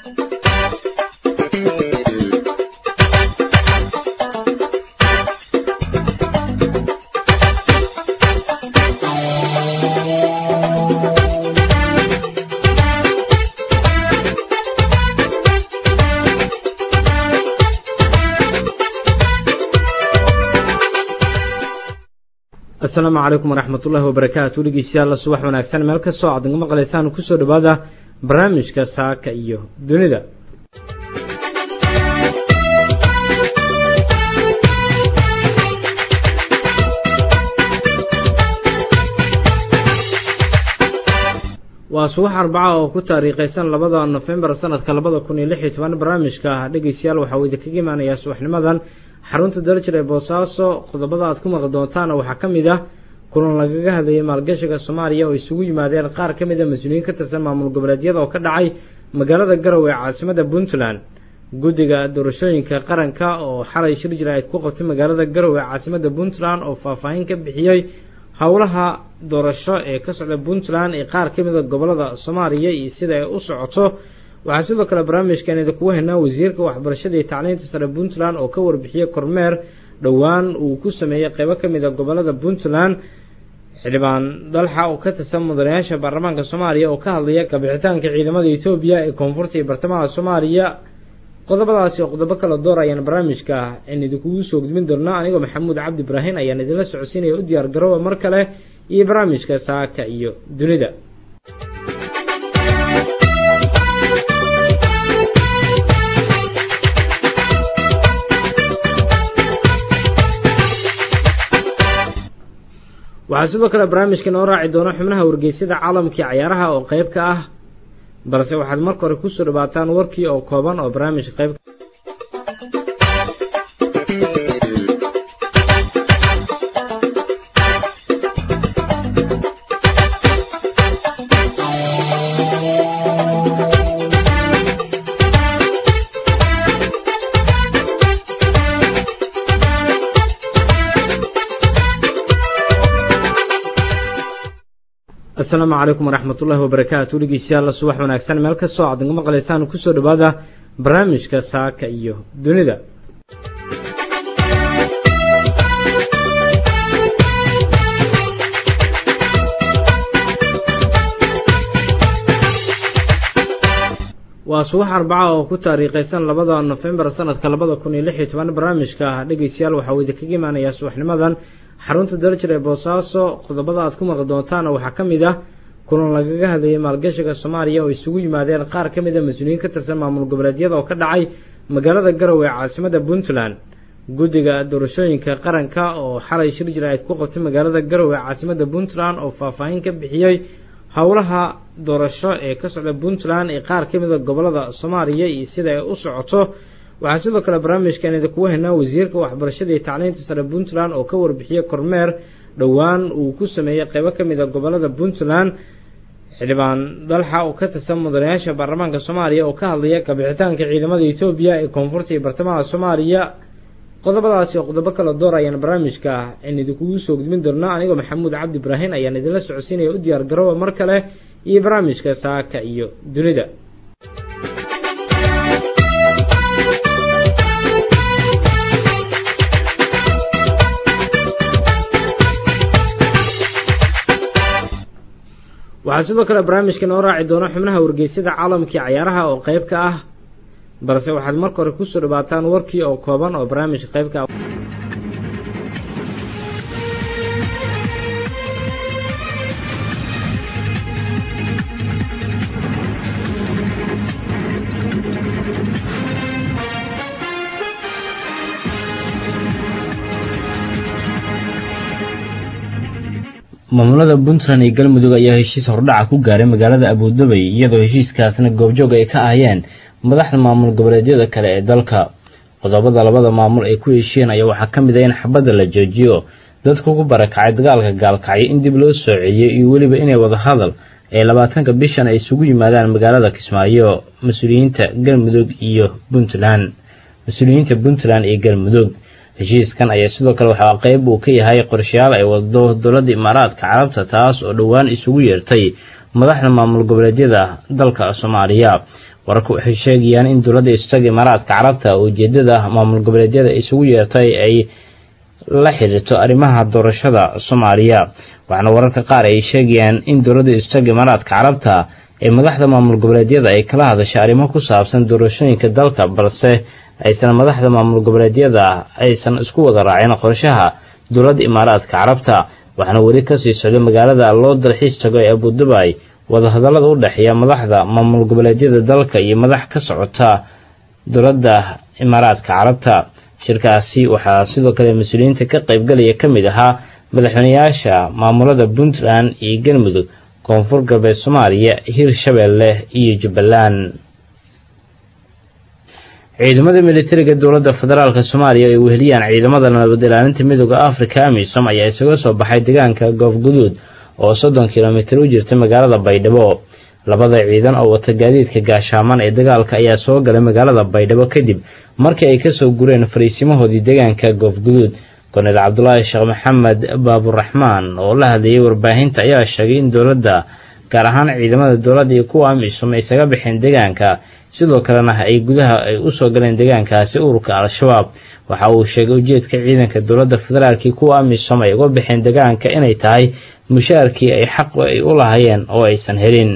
asalaamu calaykum waraxmat ullahi wabarakaatu dhegeystayaal subax wanaagsan meel kastoo aad naga maqlaysaan kusoo dhawaada barnaamijka saaka iyo dunida waa subax arbaca oo ku taariikhaysan labada nofembar sanadka labada kun iyo lix iyo toban barnaamijka dhegeystayaal waxaa uu idinkaga imaanayaa subaxnimadan xarunta darajir ee boosaaso qodobada aad ku maqli doontaana waxaa ka mid ah kulan lagaga hadlayay maalgashiga soomaaliya oo isugu yimaadeen qaar ka mid a mas-uuliyiin ka tirsan maamul goboleedyada oo ka dhacay magaalada garowe ee caasimada puntland guddiga doorashooyinka qaranka oo xalay shir jira ayd ku qabtay magaalada garowe ee caasimada puntland oo faahfaahin ka bixiyey howlaha doorasho ee ka socda puntland ee qaar ka mid a gobolada soomaaliya iyo sida ay u socoto waxaa sidoo kale barnaamijkan idinkugu haynaa wasiirka waxbarashada iyo tacliinta sare puntland oo ka warbixiyey kormeer dhowaan uu ku sameeyey qeybo ka mid a gobolada puntland xildhibaan dalxa oo ka tirsan mudanayaasha baarlamaanka soomaaliya oo ka hadlaya kabixitaanka ciidamada etoobiya ee koonfurta iyo bartamaha soomaaliya qodobadaasi oo qodobo kala door ayaan barnaamijka aan idinkugu soo gudbin doonaa anigoo maxamuud cabdi ibraahin ayaan idinla socodsiinaya u diyaar garooba mar kale iyo barnaamijka saaka iyo dunida waxaa sidoo kale barnaamijka noo raaci doona xubnaha wargeysyada caalamkii cayaaraha oo qeyb ka ah balse waxaad marka hore kusoo dhawaataan warkii oo kooban oo barnaamijka qeyb asalaamu calaykum waraxmat ullahi wabarakaatu dhegeystayaal subax wanaagsan meel kastoo aad naga maqlaysaan kusoo dhawaada barnaamijka saaka iyo dunida waa subax arbaca oo ku taariikhaysan labada nofembar sanadka labada kun iyo lix iyo toban barnaamijka dhegeystayaal waxaa uu idinkaga imaanayaa subaxnimadan xarunta darajir ee boosaaso qodobada aad ku maqli doontaana waxaa ka mid ah kulan lagaga hadlayay maalgashiga soomaaliya oo isugu yimaadeen qaar ka mid a mas-uuliyiin ka tirsan maamul goboleedyada oo ka dhacay magaalada garowe ee caasimada puntland guddiga doorashooyinka qaranka oo xalay shir jira ayd ku qabtay magaalada garowe ee caasimada puntland oo faahfaahin ka bixiyey howlaha doorasho ee ka socda puntland ee qaar ka mid a gobolada soomaaliya iyo sida ay u socoto waxaa sidoo kale barnaamijkan idinkugu haynaa wasiirka waxbarashada iyo tacliinta sare puntland oo ka warbixiyey kormeer dhowaan uu ku sameeyey qeybo ka mid a gobolada puntland xildhibaan dalxa oo ka tirsan mudanayaasha baarlamaanka soomaaliya oo ka hadlaya kabixitaanka ciidamada etoobiya ee koonfurta iyo bartamaha soomaaliya qodobadaasi oo qodobo kala door ayaan barnaamijka aan idinkugu soo gudbin doonaa anigoo maxamuud cabdi ibraahin ayaan idinla socodsiinaya u diyaar garooba mar kale iyo barnaamijka saaka iyo dunida waxaa sidoo kale barnaamijka noo raaci doona xubnaha wargeysyada caalamkii cayaaraha oo qeyb ka ah balse waxaad marka hore kusoo dhawaataan warkii oo kooban oo barnaamijka qeyb ka ah maamulada puntland iyo galmudug ayaa heshiis hordhaca ku gaaray magaalada abuudabay iyadoo heshiiskaasna goobjoog ay ka ahayeen madaxda maamul goboleedyada kale ee dalka qodobada labada maamul ay ku heshiyeen ayaa waxaa ka mid ah in xabadda la joojiyo dadku ku barakacay dagaalka gaalkacyo in dib loo soo celiyo iyo weliba inay wada hadal ee labaatanka bishan ay isugu yimaadaan magaalada kismaayo mas-uuliyiinta galmudug iyo puntland mas-uuliyiinta puntland iyo galmudug heshiiskan ayaa sidoo kale waxaa qeyb uu ka yahay qorshayaal ay wado dowladda imaaraadka carabta taas oo dhowaan isugu yeertay madaxda maamul goboleedyada dalka soomaaliya wararku waxay sheegayaan in dowladda istaga imaaraadka carabta ujeedada maamul goboleedyada isugu yeertay ay la xiriirto arrimaha doorashada soomaaliya waxaana wararka qaar ay sheegayaan in dowladda istaga imaaraadka carabta ee madaxda maamul goboleedyada ay kala hadashay arrimo ku saabsan doorashooyinka dalka balse aysan madaxda maamul goboleedyada aysan isku wada raacin qorshaha dowladda imaaraadka carabta waxaana weli kasii socda magaalada loo dalxiis tago ee abudubay wadahadallada u dhexeeya madaxda maamul goboleedyada dalka iyo madax ka socota dowladda imaaraadka carabta shirkaasi waxaa sidoo kale mas-uuliyiinta ka qaybgalaya ka mid ahaa madaxweyneyaasha maamulada puntland iyo galmudug koonfur galbeed soomaaliya hirshabeelle iyo jubbaland ciidamada militariga dowladda federaalk soomaaliya ay weheliyaan ciidamada nabad ilaalinta midooda africa amisom ayaa isaga soo baxay deegaanka goofguduud oo soddon kilomitir u jirta magaalada baydhabo labada ciidan oo wata gaadiidka gaashaaman ee dagaalka ayaa soo galay magaalada baydhabo kadib markii ay kasoo gureen fariisimahoodii deegaanka goofguduud korneel cabdulaahi sheekh maxamed baaburaxmaan oo la hadlayay warbaahinta ayaa sheegay in dowladda gaar ahaan ciidamada dowladda iyo kuwa amisom ay isaga baxeen deegaanka sidoo kalena ay gudaha ay usoo galeen deegaankaasi ururka al-shabaab waxa uu sheegay ujeedka ciidanka dowladda federaalkii kuwa amisom ay uga baxeen deegaanka inay tahay mushaarkii ay xaq ay u lahayeen oo aysan helin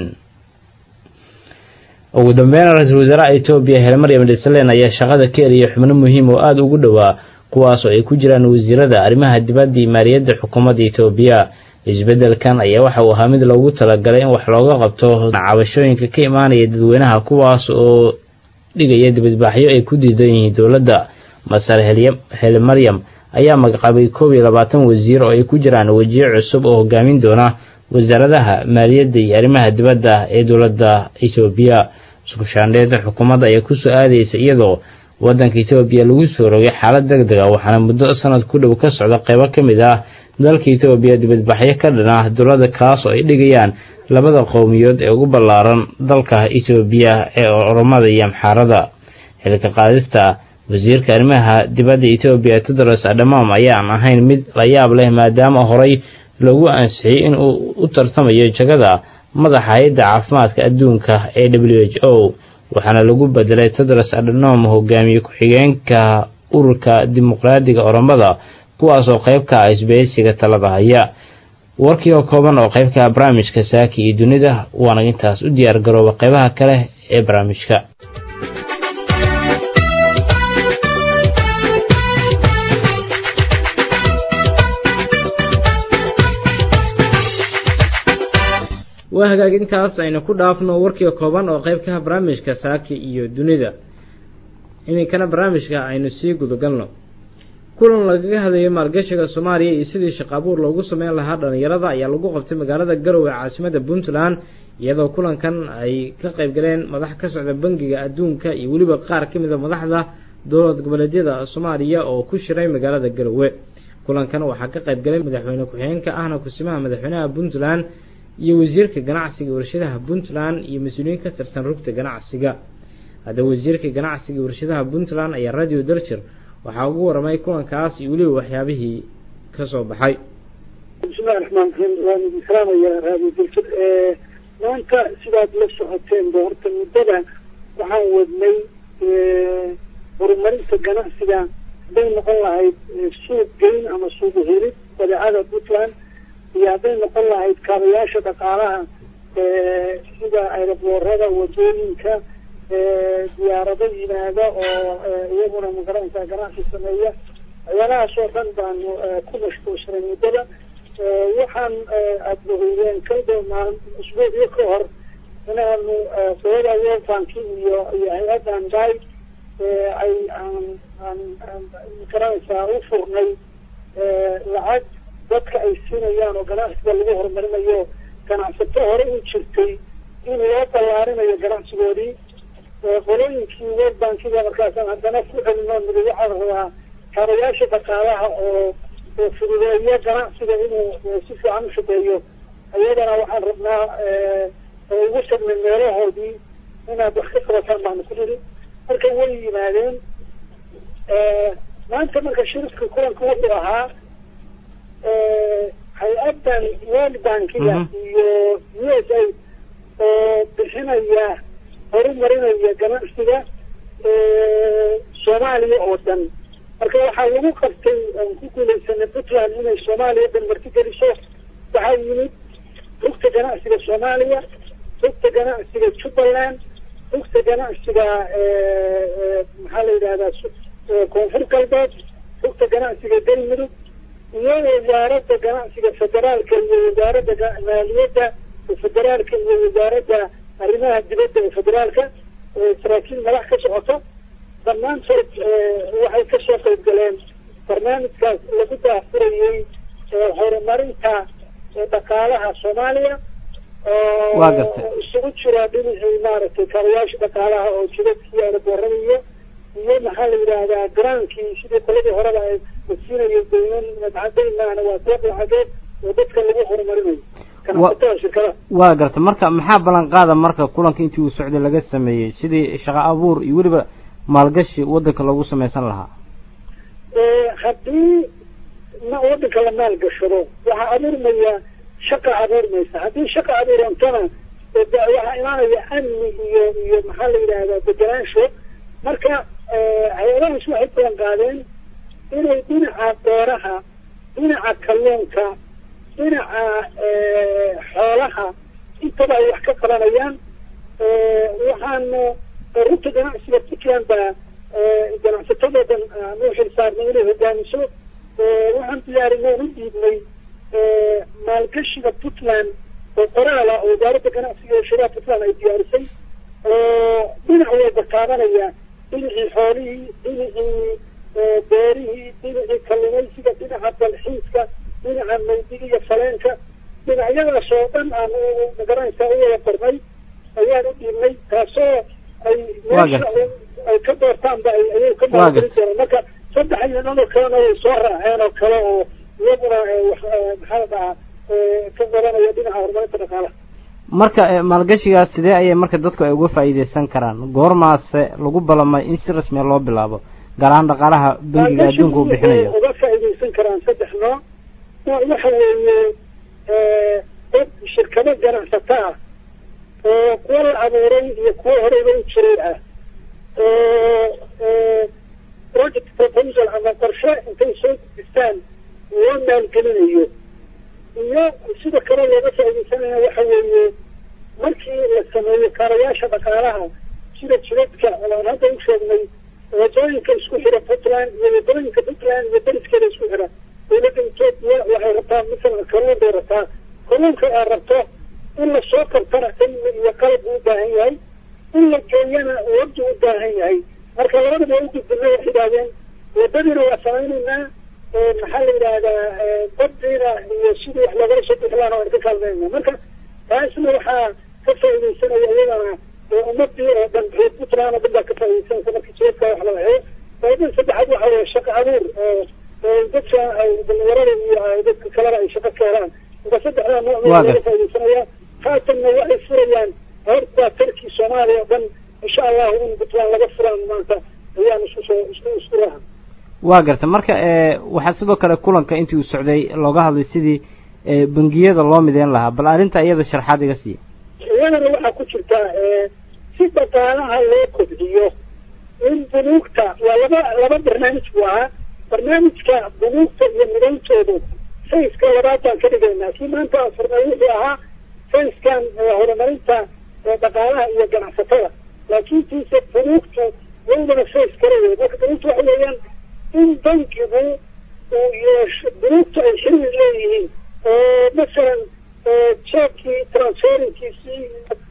ugu dambeyn ra-iisul wasaaraha etoobiya hele maryam dhisalen ayaa shaqada ka eliyay xubno muhiim oo aada ugu dhowaa kuwaas oo ay ku jiraan wasiirada arrimaha dibadda iyo maaliyadda xukuumadda etoobiya isbeddelkan ayaa waxa uu ahaa mid loogu talagalay in wax looga qabto cabashooyinka ka imaanaya dadweynaha kuwaas oo dhigaya dibadbaaxyo ay ku diidan yihiin dowladda masar hele maryam ayaa magacabay koob iyo labaatan wasiir oo ay ku jiraan wejiyo cusub oo hogaamin doona wasaaradaha maaliyadda iyo arrimaha dibadda ee dowladda etoobiya iskushaandheeda xukuumadda ayaa kusoo aadaysa iyadoo waddanka etoobiya lagu soo rogay xaalad deg deg a waxaana muddo sanad ku dhow ka socda qeybo ka mid ah dalka etoobiya dibadbaxyo ka dhan ah dowladda kaas oo ay dhigayaan labada qowmiyood ee ugu ballaaran dalka etoobiya ee oromada iyo amxaarada xilka qaadista wasiirka arrimaha dibadda etoobiya tedros adhamam ayaan ahayn mid la yaab leh maadaama horey loogu ansixiyey in uu u tartamayo jagada madaxa hay-adda caafimaadka adduunka ee w h o waxaana lagu bedelay tedros adhanom hogaamiye ku-xigeenka ururka dimuqraadiga oromada kuwaas oo qayb ka ah isbahaysiga talada haya warkii oo kooban oo qayb ka ah barnaamijka saaki iyo dunida waana intaas u diyaar garooba qaybaha kale ee barnaamijka waa hagaag intaas aynu ku dhaafno warkii kooban oo qayb ka ah barnaamijka saaki iyo dunida iminkana barnaamijka aynu sii gudagalno kulan lagaga hadlayay maalgashiga soomaaliya iyo sidii shaqo abuur loogu sameyn lahaa dhalinyarada ayaa lagu qabtay magaalada garowe caasimada puntland iyadoo kulankan ay ka qayb galeen madax ka socda bangiga adduunka iyo weliba qaar ka mid a madaxda dowlad goboleedyada soomaaliya oo ku shiray magaalada garowe kulankan waxaa ka qayb galay madaxweyne ku-xigeenka ahna kusimaha madaxweynaha puntland iyo wasiirka ganacsiga warshadaha puntland iyo mas-uuliyiin ka tirsan rugta ganacsiga haddaba wasiirka ganacsiga warshadaha puntland ayaa radio dalshir waxaa ugu waramay kulankaas iyo weliba waxyaabihii ka soo baxay bismillahi raxmaan raxiim waan idin salaamaya radio dalshir maanta sidaad la socoteen ba horta muddada waxaan wadnay horumarinta ganacsiga hadday noqon lahayd suuq geyn ama suuq helid badeecada puntland iyo hadday noqon lahayd kaabayaasha dhaqaalaha sida aeroboorada wadooyinka diyaarado yimaada oo iyaguna magaranaysaa ganacsi sameeya waxyaalahaas oo dhan baanu ku mashquulsanay muddada waxaan aada ogeydeen kalba maalin usbuucyo ka hor inaanu qolada world banki iyo iyo hay-addan day ay aan aan aan magaranaysaa u furnay lacag dadka ay siinayaan oo ganacsiga lagu horumarinayo ganacsato hore u jirtay in loo ballaarinayo ganacsigoodii qolooyinkii world bankiga markaasaan haddana ku celino niri waxaa la rabaa kaabayaasha dhaqaalaha oo oo fududeeyo ganacsiga inuu si fiican u shaqeeyo iyadana waxaan rabnaa oo ugu tagnay meelahoodii inaad wax ka qabataan baanu ku niri marka way yimaadeen maanta marka shirifka kulanka wuxuu ahaa hay-addan world bankiga iyo u s a oo bixinaya horumarinaya ganacsiga soomaaliya oo dhan marka waxaa lagu qabtay aan ku guulaysanay puntland inay soomaaliya dhan marti geliso waxaa yimid rugta ganacsiga soomaaliya rugta ganacsiga jubbaland rugta ganacsiga maxaa la yidhahdaa koonfur galbeed rugta ganacsiga galmudug iyo wasaaradda ganacsiga federaalka iyo wasaaradda maaliyadda federaalka iyo wasaaradda arrimaha dibadda ee federaalka saraakiil madax ka socoto dhammaantood waxay kasoo qayb galeen barnaamijkaas lagu daafurayey horumarinta dhaqaalaha soomaaliya waa gartay isugu jira dhinacii maaragtay kaalayaasha dhaqaalaha oo jidadkii aeroboorada iyo iyo maxaa la yidhaahdaa garaankii sidii qoladii horeba ay siinayay dayman madcadaynana waa deeq lacageed oo dadka lagu horumarinayo ganacsatada shirkadaha waa gartay marka maxaa ballan qaada marka kulanka intii uu socday laga sameeyey sidii shaqo abuur iyo weliba maalgashi waddanka loogu samaysan lahaa haddii ma waddanka la maalgashado waxaa abuurmaya shaqa abuurmaysa haddii shaqa abuurantana waxaa imaanaya amni iyo iyo maxaa la yidhaahdaa deganaansho marka hay-adahaas waxay balan qaadeen inay dhinaca beeraha dhinaca kalluunka dhinaca xoolaha intaba ay wax ka qabanayaan waxaanu rugta ganacsiga puntland baa ganacsatadoodan aanu xilsaarnay inay hogaamiso waxaan diyaarinay u dhiibnay maalgashiga puntland oo qoraala oo wasaaradda ganacsiga ee shiraha puntland ay diyaarisay oo dhinac walba taabanaya dhinacii xoolihii dhinacii beerihii dhinacii kalluumaysiga dhinaca dalxiiska dhinaca maydiga iyo faleenka dhinacyadaas oo dhan aan magaranaysaa u wada qornay ayaan u dhiibnay taasoo ay meesha ay ka doortaanba ayay ka maalgelin doonaan marka saddex iyo dhowr kalena way soo raaceen oo kale oo iyaguna maxaa la dhahaa ka qabanaya dhinaca horumarinta dhaqaalaha marka maalgashigaas sidee ayay marka dadku ay uga faa'iidaysan karaan goormaase lagu balamay in si rasmiya loo bilaabo gaar ahaan dhaqaalaha bangiga adduunka uu bixinayo uga faa'iidaysan karaan saddex nooc nooc waxa weeye dad shirkado ganacsato ah oo kuwa la abuuray iyo kuwa horeyba u jiray ah oo project proposal ama qorshe intay soo gudistaan loo maalgelinayo iyo sida kale looga faaidaysanaya waxa weeye markii la sameeyo kaarayaasha dhaqaalaha sida jidadka aan hadda u sheegnay wadooyinka isku xira puntland iyo wadooyinka puntland iyo deriskeeda isku xira dowladda etoobiya waxay rabtaa masalan kalluun bay rabtaa kalluunka ay rabto in lasoo kabtana cilmi iyo qalab u baahan yahay in la geeyana wabdi u baahan yahay marka labadaba u gudbina waxay yidhahdeen wadadiina waa samaynaynaa maxaa la yidhaahdaa baddiina iyo sidii wax loogala soo bixi lahaana waan ka kaalmaynaa marka taasna waxaa ka faaidaysanaya iyadana ummadii oo dhan reer puntland oo dhan baa ka faaidaysanaysa marka jidadka wax la waxeeyo faaiidada saddexaad waxa weeye shaqo abuur dadka dhalinyarada iyo dadka kalena ay shaqo ka helaan marka saddexdaa nooc laga faaidaysanaya haatanna waxay furayaan horta tarkii soomaaliya oo dhan insha allahu in puntland laga furaan maanta ayaan isku soo isku isku raha waa garta marka waxaa sidoo kale kulanka intii uu socday looga hadlay sidii bangiyada loo mideyn lahaa bal arrinta iyada sharxaad iga siiya iyadana waxaa ku jirta si dhaqaalaha loo kobciyo in bunuugta waa laba laba barnaamij buu ahaa barnaamijka bunuugta iyo midayntoodu sayska labaad baan ka dhigaynaa kii maanta aan furnay wuxuu ahaa sayskan horumarinta dhaqaalaha iyo ganacsatada laakiin tiise bunuugtu iyadana says kale wey marka bunuugtu waxa weeyaan in bankigu uu yeesho bunuugtu ay xiriir leeyihiin oo masalan jeebkii transferinkiisii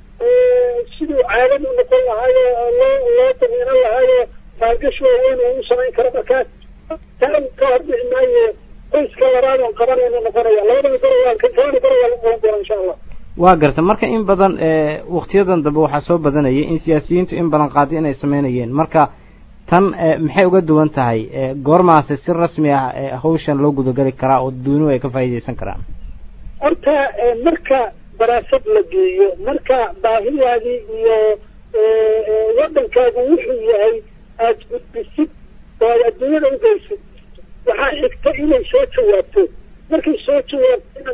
siduu caadad u noqon lahaayo loo loo damiinan lahaayo maalgashi waaweyn uu u samayn karo markaas taa ka hordhici maayo qoyska labaad oon qabanayno noqonaya labadaba goroyaa kalana goroyaa lagu qaban doona insha allah waa garta marka in badan waktiyadan dambe waxaa soo badanayay in siyaasiyiintu in badan qaadi inay sameynayeen marka tan maxay uga duwan tahay goormaase si rasmi ah hawshan loo gudagali karaa oo dadweynuhu ay ka faa'iidaysan karaan horta marka daraasad la geeyo marka baahidaadii iyo waddankaagu wuxuu yahay aada gudbisid oo aad adduunyada ugeysid waxaa xigta inay soo jawaabto markay soo jawaabtona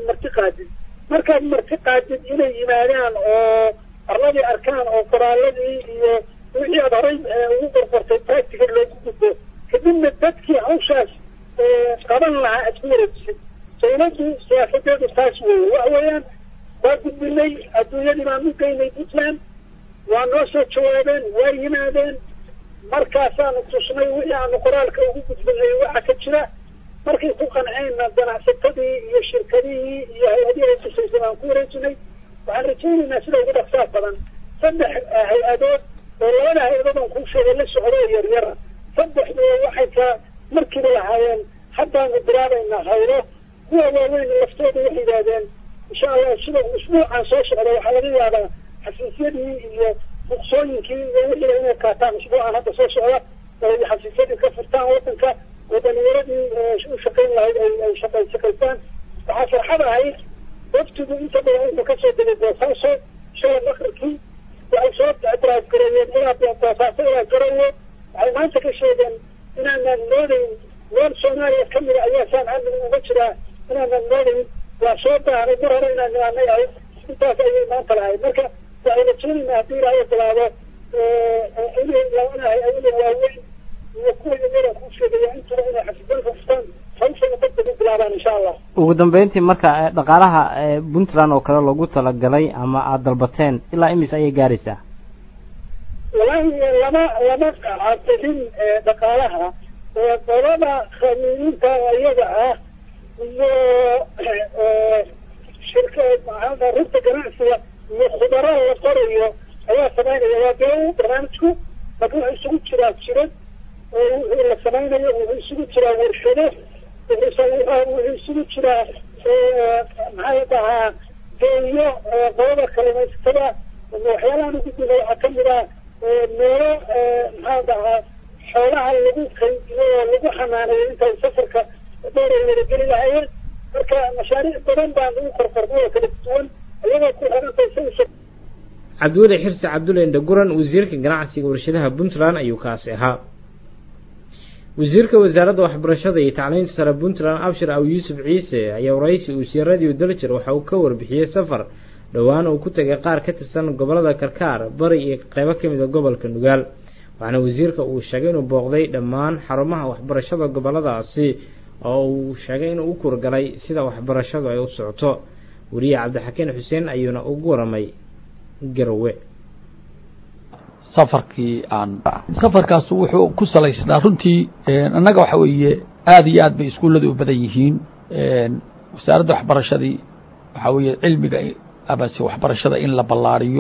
wixii aad horay ugu qorqortay practical loogu gudbo kadibna dadkii hawshaas qaban lahaa aad ku wareejisid dawladdu siyaasadeedu taas weeye waxa weeyaan waa gudbinay adduunyadii baan u geynay puntland waa noo soo jawaabeen waa yimaadeen markaasaanu tusnay wixii aanu qoraalka ugu gudbinay waxa ka jira markay ku qanceenna ganacsatadii iyo shirkadihii iyo hay-adihii ay tusaysay baan ku wareejinay waxaan rajaynaynaa sida ugu dhaqsaar badan saddex hay-adood oo labada hay-adood aan kuu sheegay la socdo oo yaryara saddexdu waxay ka markiiba lahaayeen haddaanu bilaabaynaa haylo kuwa waaweyn laftooda waxay yidhaahdeen insha allah sida usbuucan soo socda waxaa laga yaabaa xafiisyadii iyo ruqsooyinkii iyo wixii inay qaataan usbuucan hadda soo socda ay xafiisyadii ka furtaan wadanka oo dhalinyaradii u shaqayn lahayd ay ay shaqa shaqaystaan waxaa farxad ahayd waftigu inta badan wuxuu kasoo degay boosaaso shalay makrikii waxay soo drive gareeyeen ilaa boosaaso ilaa garowe waxay maanta ka sheegeen inaanaan moodayn meel soomaaliya kamida ayaa saan amniga uga jiraa inaanaan moodayn waa soo baahnay mar hore inaan nimaanay ahayd intaas ayay maanta lahayd marka waxay rajaynaynaa haddii ilaahay bilaabo inay laanahay ayaga waaweyn iyo kuwa yaryara kuu sheegaya intuba inay xafiisyada furtaan hawshana degdeg u bilaabaan insha allah ugu dambeyntii marka dhaqaalaha puntland oo kale loogu talagalay ama aada dalbateen ilaa imis ayay gaaraysaa walahi lama lama cadilin dhaqaalaha qolada khamiiniinta iyaga ah iyo shirka maxaa rugta ganacsiga iyo khudaraha la qorayo ayaa samaynaya waa dee barnaamijku laakiin wuxuu isugu jiraa jirad oo la samaynayo wuxuu isugu jiraa warshado wuxuu isugu jiraa maxaa dhahaa deeyo qolada kalluumaysatada waxyaalahan ugudbina waxaa kamid ah meelo maxaa dhahaa xoolaha lagu kaydiyo oo lagu xanaaneeyo intay safarka dheer ay wadageli lahaayeen marka mashaariic badan baan ugu qorqornay oo kala duwan iyagoo ku xirantay sa cabdiweli xirsi cabdulle indhaguran wasiirka ganacsiga warshadaha puntland ayuu kaasi ahaa wasiirka wasaaradda waxbarashada iyo tacliinta sare puntland abshir aw yuusuf ciise ayaa waraysi uu siiradiiu daljir waxa uu ka warbixiyey safar dhowaan uu ku tegay qaar ka tirsan gobolada karkaar bari iyo qeybo ka mid a gobolka nugaal waxaana wasiirka uu sheegay inuu booqday dhammaan xarumaha waxbarashada goboladaasi oo uu sheegay inuu u kurgalay sida waxbarashadu ay u socoto weriye cabdixakiin xuseen ayuuna ugu waramay garowe safarkii aan safarkaas wuxuu ku salaysnaa runtii annaga waxa weeye aada iyo aad bay iskuulladu u badan yihiin wasaaradda waxbarashadii waxaa weeye cilmiga amase waxbarashada in la ballaariyo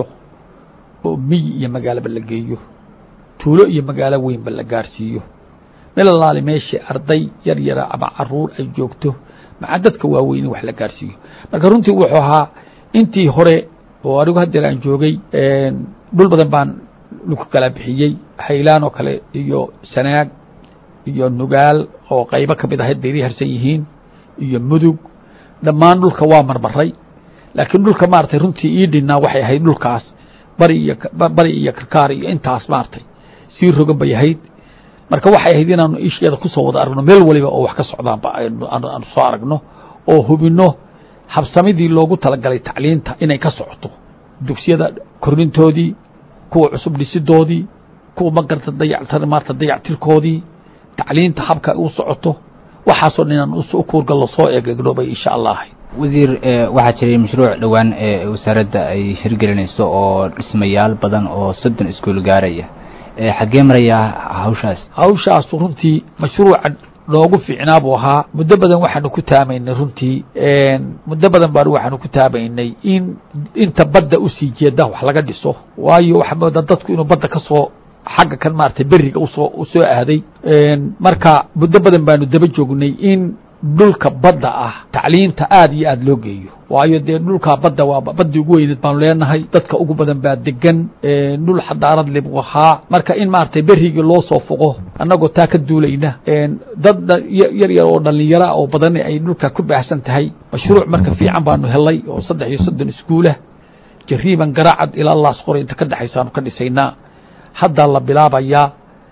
oo miyi iyo magaalaba la geeyo tuulo iyo magaalo weynba la gaarsiiyo meel alaali meeshii arday yar yara ama caruur ay joogto maca dadka waaweyn in wax la gaarsiiyo marka runtii wuxuu ahaa intii hore oo anigu haddeer aan joogay dhul badan baan lagu kala bixiyey haylaan oo kale iyo sanaag iyo nugaal oo qaybo ka mid ahayd bayri harsan yihiin iyo mudug dhammaan dhulka waa marmaray laakiin dhulka maaragtay runtii ii dhinnaa waxay ahayd dhulkaas bari iyo bari iyo karkaar iyo intaas maaragtay sii rogan bay ahayd marka waxay ahayd inaanu isheeda kusoo wada aragno meel waliba oo wax ka socdaanba aanu soo aragno oo hubinno habsamidii loogu talagalay tacliinta inay ka socoto dugsiyada kornintoodii kuwa cusub dhisidoodii kuwa magarta dayacta maarta dayactirkoodii tacliinta habka u socoto waxaasoo dhan inaan u kuurgallo soo eegegno bay insha allah ahayd wasiir waxaa jiray mashruuc dhowaan ee wasaaradda ay hirgelinayso oo dhismayaal badan oo soddon iskuul gaaraya xaggee marayaa hawshaas hawshaasu runtii mashruuca noogu fiicnaa buu ahaa muddo badan waxaanu ku taamaynay runtii muddo badan baanu waxaanu ku taamaynay in inta badda usii jeeda wax laga dhiso waayo waxaa moodaa dadku inuu badda ka soo xagga kan maaragtay beriga usoo usoo aaday marka muddo badan baanu daba joognay in dhulka badda ah tacliinta aada iyo aada loo geeyo waayo dee dhulkaa badda waa baddii ugu weyneed baanu leenahay dadka ugu badan baa degan dhul xadaarad le buu ahaa marka in maaragtay berigii loo soo foqo annagoo taa ka duulayna dad yar yar oo dhallinyara oo badan ay dhulka ku baahsan tahay mashruuc marka fiican baanu helay oo saddex iyo soddon iskuulah jariiban garaacad ilaa laas qoray inta ka dhexaysaanu ka dhisaynaa haddaa la bilaabayaa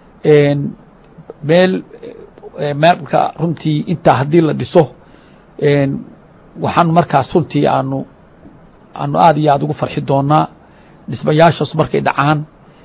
meel marka runtii intaa haddii la dhiso waxaanu markaas runtii aanu aanu aada iyo aada ugu farxi doonaa dhismayaashaas markay dhacaan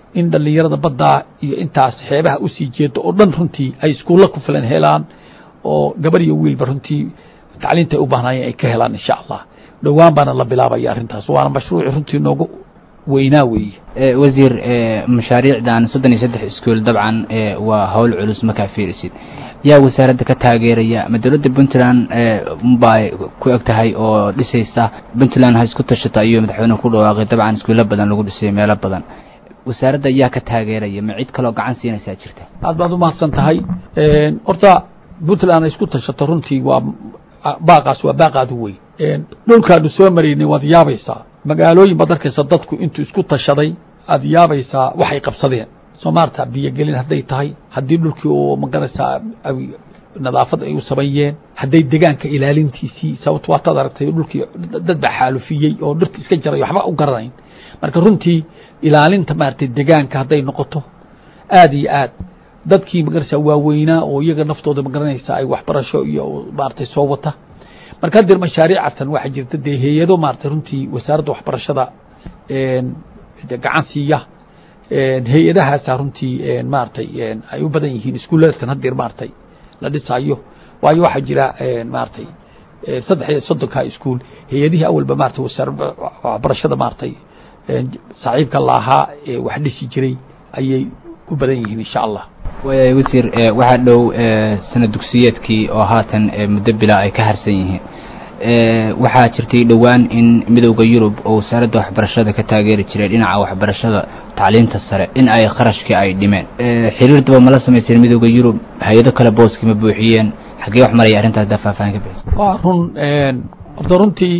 in dhallinyarada baddaa iyo intaas xeebaha usii jeedo oo dhan runtii ay iskuulla ku filan helaan oo gabar iyo wiilba runtii tacliinta ay u baahnaayeen ay ka helaan insha allah dhowaan baana la bilaabaya arrintaas waana mashruuci runtii noogu weynaa weeye wasiir mashaariicdan soddon iyo saddex iskuol dabcan waa hawl culus markaa fiirisid yaa wasaaradda ka taageeraya ma dowladda puntland bay ku eg tahay oo dhisaysa puntland ha isku tashata iyo madaxweynuhu ku dhawaaqay dabcan iskuulo badan lagu dhisay meelo badan wasaaradda yaa ka taageeraya ma cid kaloo gacan siinaysaa jirta aad baad umahadsan tahay horta puntland ay isku tashato runtii waa baaqaas waa baaqaad u weyn dhulkaanu soo maraynay waad yaabaysaa magaalooyin baad arkaysa dadku intuu isku tashaday aad yaabaysaa waxay qabsadeen soo maarta biyogelin hadday tahay haddii dhulkii oo magaraysaa nadaafad ay u sameeyeen hadday degaanka ilaalintiisii sababto waataad aragtay dhulkii dad baa xaalufiyey oo dhirta iska jaray waxba u garanayn marka runtii ilaalinta maaragtay degaanka hadday noqoto aad iyo aad dadkii magaraysaa waaweynaa oo iyaga naftooda magaranaysa ay waxbarasho iyo maaragtay soo wata marka hadeer mashaariicatan waxaa jirta dee hay-ado maaragtay runtii wasaaradda waxbarashada gacan siiya hay-adahaasa runtii maaragtay ay u badan yihiin iskuuladatan hadeer maaragtay la dhisaayo waayo waxaa jira maaragtay saddex iyo soddonka iskuol hay-adihii awalba maratay wasaarada waxbarashada maaragtay saaxiibka laahaa ee wax dhisi jiray ayay u badan yihiin insha allah waaya wasiir waxaa dhow sana dugsiyeedkii oo haatan muddo bilaa ay ka harsan yihiin waxaa jirtay dhowaan in midowda yurub oo wasaaradda waxbarashada ka taageeri jiray dhinaca waxbarashada tacliinta sare in ay kharashkii ay dhimeen xiriir daba mala samayseen midowda yurub hay-ado kale booskii ma buuxiyeen xaggee wax maraya arrintaas daa faahfaahin ka bixisa waa run horta runtii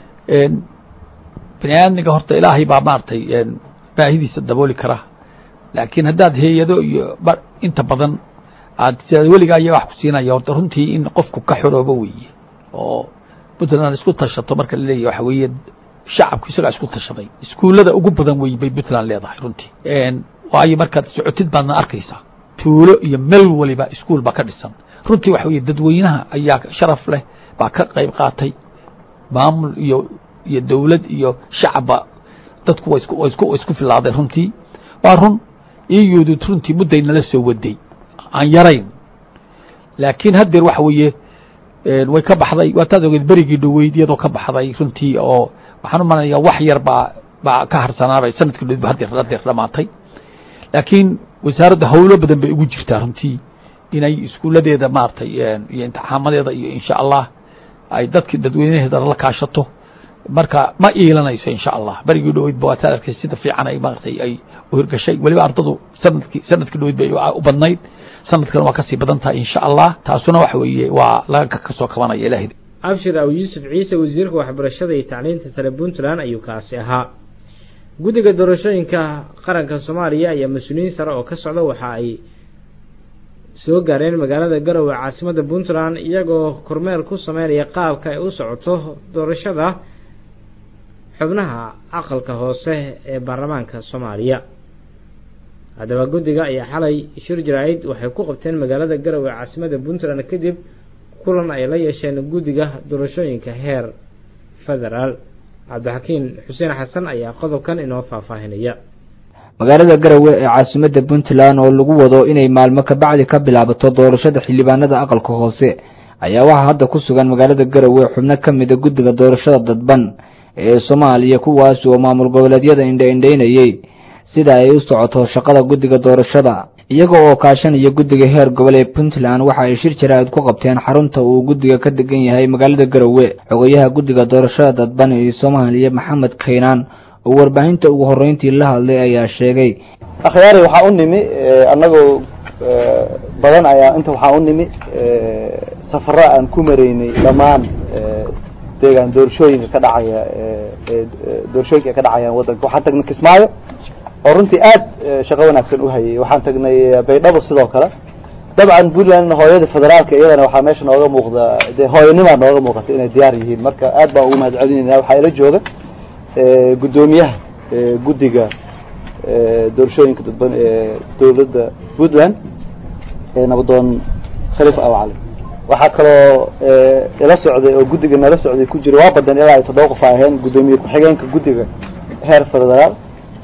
bani aadmiga horta ilaahay baa maaragtay baahidiisa dabooli kara laakiin haddaad hay-ado iyo inta badan aad sidaad weligaa ayaa wax ku siinaya horta runtii in qofku ka xoroobo weeye oo puntland isku tashato marka laleeyahy waxa weeye shacabku isagaa isku tashaday iskuullada ugu badan wey bay puntland leedahay runtii waayo markaad socotid baadna arkaysaa tuulo iyo meel waliba iskuol baa ka dhisan runtii waxa weye dadweynaha ayaa sharaf leh baa ka qayb qaatay maamul iyo iyo dowlad iyo shacabba dadku wa isku wa isku wa isku filaaday runtii waa run iyudu runtii mudday nala soo waday aan yarayn laakiin haddeer waxa weeye way ka baxday waataad ogeed berigii dhoweyd iyadoo ka baxday runtii oo waxaan u malanayaa wax yar baa baa ka harsanaabay sanadkii dhoweyd ba hadeer hadeer dhamaatay laakiin wasaaradda howlo badan bay ugu jirtaa runtii inay iskuuladeeda maaragtay iyo imtixaamadeeda iyo insha allah ay dadkii dadweynaheeda la kaashato marka ma iilanayso insha allah berigii dhoweyd ba waataad arkay sida fiican ay maaragtay ay uhirgashay weliba ardadu sanadkii sanadkii dhoweyd bay u badnayd sanadkan waa kasii badan tahay insha allah taasuna waxa weeye waa laga kasoo kabanaya ilahay abshir aw yuusuf ciise wasiirka waxbarashada iyo tacliinta sare puntland ayuu kaasi ahaa guddiga doorashooyinka qaranka soomaaliya ayaa mas-uuliyiin sare oo ka socda waxa ay soo gaareen magaalada garowe caasimadda puntland iyagoo kormeel ku sameynaya qaabka ay u socoto doorashada xubnaha aqalka hoose ee baarlamaanka soomaaliya haddaba guddiga ayaa xalay shir jaraa'id waxay ku qabteen magaalada garowe caasimadda puntland kadib kulan ay la yeesheen guddiga doorashooyinka heer federaal cabdixakiin xuseen xasan ayaa qodobkan inoo faahfaahinaya magaalada garowe ee caasimadda puntland oo lagu wado inay maalmo kabacdi ka bilaabato doorashada xildhibaanada aqalka hoose ayaa waxaa hadda ku sugan magaalada garowe xubno ka mida guddiga doorashada dadban ee soomaaliya kuwaas oo maamul goboleedyada indha-indhaynayay sida ay u socoto shaqada guddiga doorashada iyaga oo kaashanaya guddiga heer gobol ee puntland waxa ay shir jaraa'id ku qabteen xarunta uu guddiga ka degan yahay magaalada garowe xogayaha guddiga doorashada dadban ee soomaaliya maxamed kaynaan oo warbaahinta ugu horreyntii la hadlay ayaa sheegay akhyaari waxaa u nimi annagoo badan ayaa inta waxaa u nimi safaro aan ku maraynay dhammaan deegaan doorashooyinka ka dhacaya doorashooyinka ay ka dhacayaan waddanka waxaan tagnay kismaayo oo runtii aad shaqo wanaagsan u hayay waxaan tagnay baydhabo sidoo kale dabcan puntland hooyada federaalka iyadana waxaa meesha nooga muuqda dee hooyanimaa nooga muuqata inay diyaar yihiin marka aad baan ugu mahad celinayna waxaa ila jooga guddoomiyaha guddiga doorashooyinka dadban ee dowladda puntland nabadoon khaliif awcali waxaa kaloo ila socday oo guddiga nala socday ku jira waa badan ilaa ay toddoba qof aheen guddoomiye ku-xigeenka guddiga heer federaal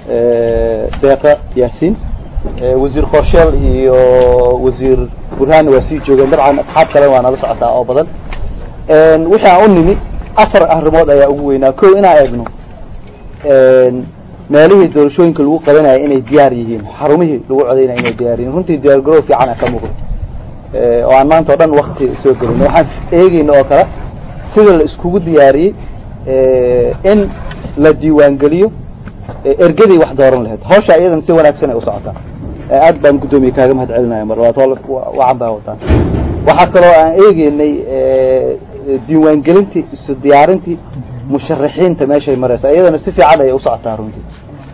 deeqa yaasiin wasiir qorsheel iyo wasiir burhaan waa sii joogeen dabcan asxaab kale waa nala socotaa oo badan wixii aan u nimi afar arrimood ayaa ugu weynaa ko inaan eegno meelihii doorashooyinka lagu qabanaya inay diyaar yihiin xarumihii lagu codaynaya inay diyaar yihiin runtii diyaar garow fiican a ka muuqda oo aan maanta o dhan wakti soo gelin waxaan eegeyna oo kale sida la iskugu diyaariyey in la diiwaangeliyo ergadii wax dooran lahayd hawsha iyadan si wanaagsan ay u socotaa aad baan guddoomiye kaaga mahad celinaya mar labaad hol wacan baa wataan waxaa kaloo aan eegeynay diiwaangelintii isu diyaarintii musharaxiinta meeshay mareysa iyadana si fiican ayay u socotaa runtii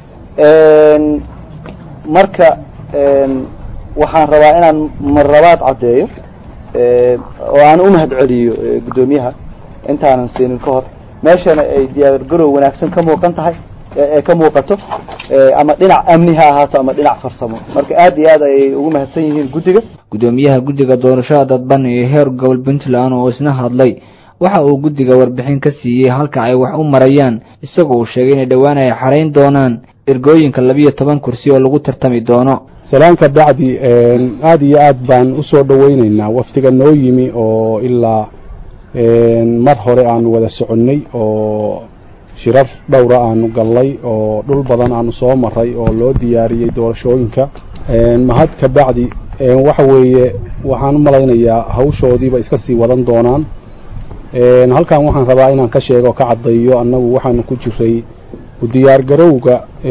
marka waxaan rabaa inaan mar labaad caddeeyo oo aan u mahad celiyo guddoomiyaha intaanan siinin ka hor meeshana ay diyaar garow wanaagsan ka muuqan tahay ee ka muuqato ama dhinac amni ha ahaato ama dhinac farsamo marka aad iyo aad ayay ugu mahadsan yihiin guddiga guddoomiyaha guddiga doorashada dadban ee heer gobol puntland oo isna hadlay waxa uu guddiga warbixin ka siiyey halka ay wax u marayaan isagoo uu sheegay inay dhowaan ay xarayn doonaan ergooyinka labiyo toban kursi oo lagu tartami doono salaanka bacdi aada iyo aad baan usoo dhaweyneynaa wafdiga noo yimi oo ilaa mar hore aanu wada soconnay oo shirar dhowra aanu gallay oo dhul badan aanu soo maray oo loo diyaariyey doorashooyinka mahad ka bacdi waxa weeye waxaan u malaynayaa hawshoodiiba iska sii wadan doonaan halkan waxaan rabaa inaan ka sheego ka caddayo annagu waxaanu ku jiray u diyaar garowga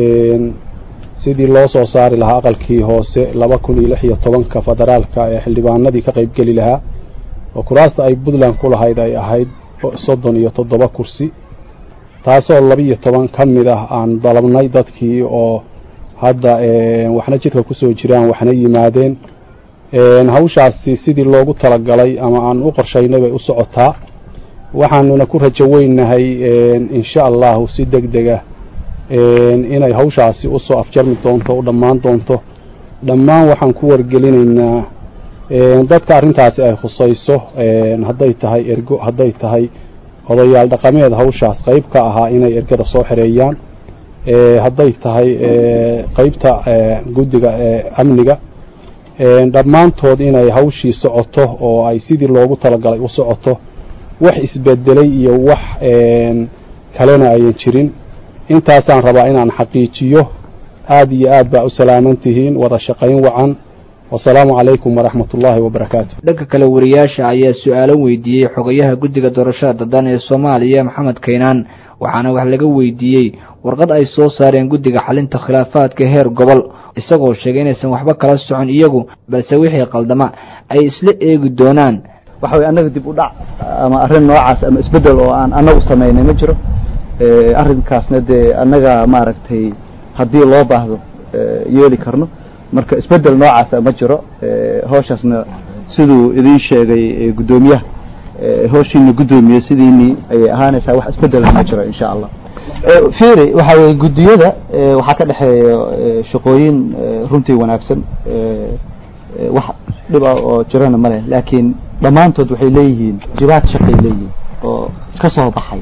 sidii loo soo saari lahaa aqalkii hoose laba kun iyo lix iyo tobanka federaalka ee xildhibaanadii ka qaybgeli lahaa oo kuraasta ay puntland ku lahayd ay ahayd soddon iyo toddoba kursi taasoo labiiyo toban ka mid ah aan dalabnay dadkii oo hadda waxna jidka kusoo jiraan waxna yimaadeen hawshaasi sidii loogu talagalay ama aan u qorshaynay bay u socotaa waxaanuna ku rajo weynahay insha allahu si deg dega inay hawshaasi usoo afjarmi doonto u dhammaan doonto dhammaan waxaan ku wargelinaynaa dadka arrintaasi ay khusayso hadday tahay ergo hadday tahay odayaal dhaqameed hawshaas qayb ka ahaa inay ergada soo xereeyaan hadday tahay qeybta guddiga amniga dhammaantood inay hawshii socoto oo ay sidii loogu talagalay u socoto wax isbedelay iyo wax kalena ayan jirin intaasaan rabaa inaan xaqiijiyo aad iyo aad baa u salaaman tihiin wada shaqayn wacan wasalaamu calaykum waraxmat ullaahi wabarakaatu dhanka kale wariyaasha ayaa su-aalo weydiiyey xogayaha guddiga doorashada daddan ee soomaaliya maxamed kaynaan waxaana wax laga weydiiyey warqad ay soo saareen guddiga xalinta khilaafaadka heer gobol isagoo sheegay inaysan waxba kala socon iyagu balse wixii qaldama ay isla eegi doonaan waxa weye annaga dib u dhac ama arrin noocaas ama isbeddel oo aan annagu samaynay ma jiro arrinkaasna dee annaga maaragtay haddii loo baahdo yeeli karno marka isbeddel noocaasa ma jiro hawshaasna siduu idiin sheegay guddoomiyaha hawshiina guddoomiye sidiinii ayay ahaanaysaa wax isbeddela ma jiro insha allah fiiri waxa weye guddiyada waxaa ka dhexeeya shaqooyin runtii wanaagsan wax dhib ah oo jirana ma leh laakiin dhammaantood waxay leeyihiin jibaad shaqay leeyihiin oo ka soo baxay